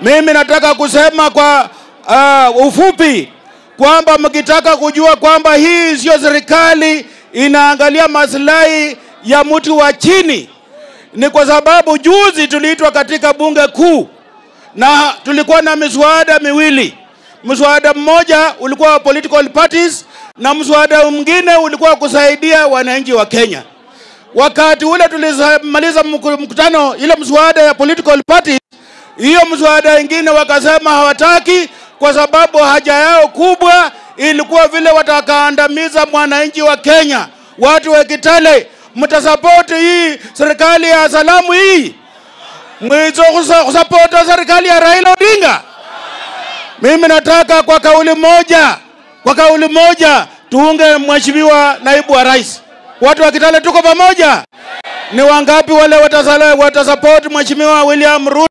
Mimi nataka kusema kwa uh, ufupi kwamba mkitaka kujua kwamba hii sio serikali inaangalia maslahi ya mtu wa chini, ni kwa sababu juzi tuliitwa katika bunge kuu na tulikuwa na miswada miwili. Mswada mmoja ulikuwa wa political parties na mswada mwingine ulikuwa kusaidia wananchi wa Kenya. Wakati ule tulimaliza mkutano, ile mswada ya political parties, hiyo mswada ingine wakasema hawataki kwa sababu haja yao kubwa ilikuwa vile watakaandamiza mwananchi wa Kenya. Watu wa Kitale, mtasapoti hii serikali ya salamu hii, mwizo kusapota serikali ya Raila Odinga. Mimi nataka kwa kauli moja, kwa kauli moja tuunge mheshimiwa naibu wa rais. Watu wa Kitale tuko pamoja. Ni wangapi wale watasala- watasupport mheshimiwa William Ruto?